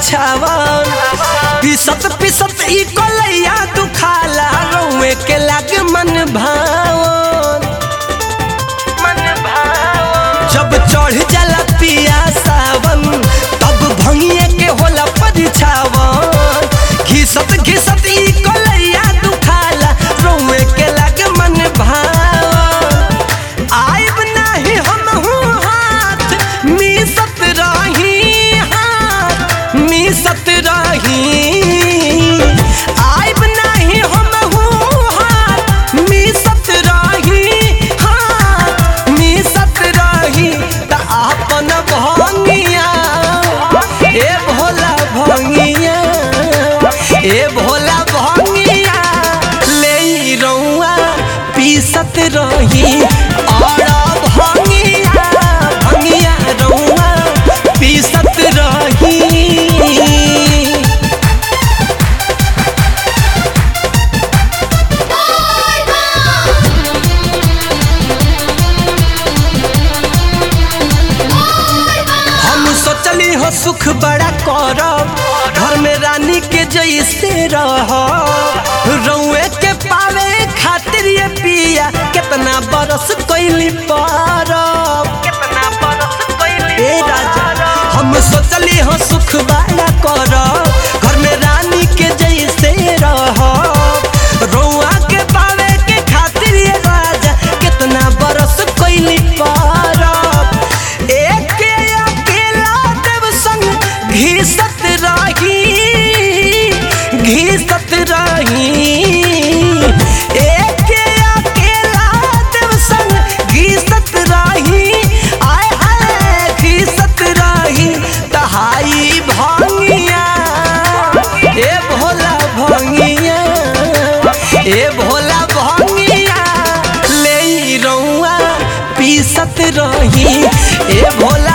परिछावन पिसत पिसत ई कलैया दुखाला रउए के लागे मन भावन जब चढ़ जाला पिया सावन तब भंगिए के होला परिछावन घिसत घिसत ई कलैया दुखाला रउए के लागे मन भावन आइब नाही हमहू हाथ मिसत रही हाथ मिसत रही आइब नाही हमहू हाथ मिसत रही हाथ मिसत रही त आपन भंगिया ए भोला भंगिया ए भोला भंगिया ले रउआ पीसत रही और भंगिया भंगिया रउआ पीसत रही हम सोचली हो सुख बड़ा करब घर में रानी के जैसे रह रउए के पावे खातिर ये पिया कितना बरस कैली पारब कितना बरस कैली ए राजा हम सोचली हो सुख बड़ा करब घर में रानी के जैसे रह रउआ के पावे के खातिर ये राजा कितना बरस कैली पारब एक अकेला देव संग घिसत रही घिसत रही एक अकेला देव संग घिसत रही आय हाय घिसत रही तहाई भंगिया ए भोला भंगिया ए भोला भंगिया ले रउआ पीसत रही ए भोला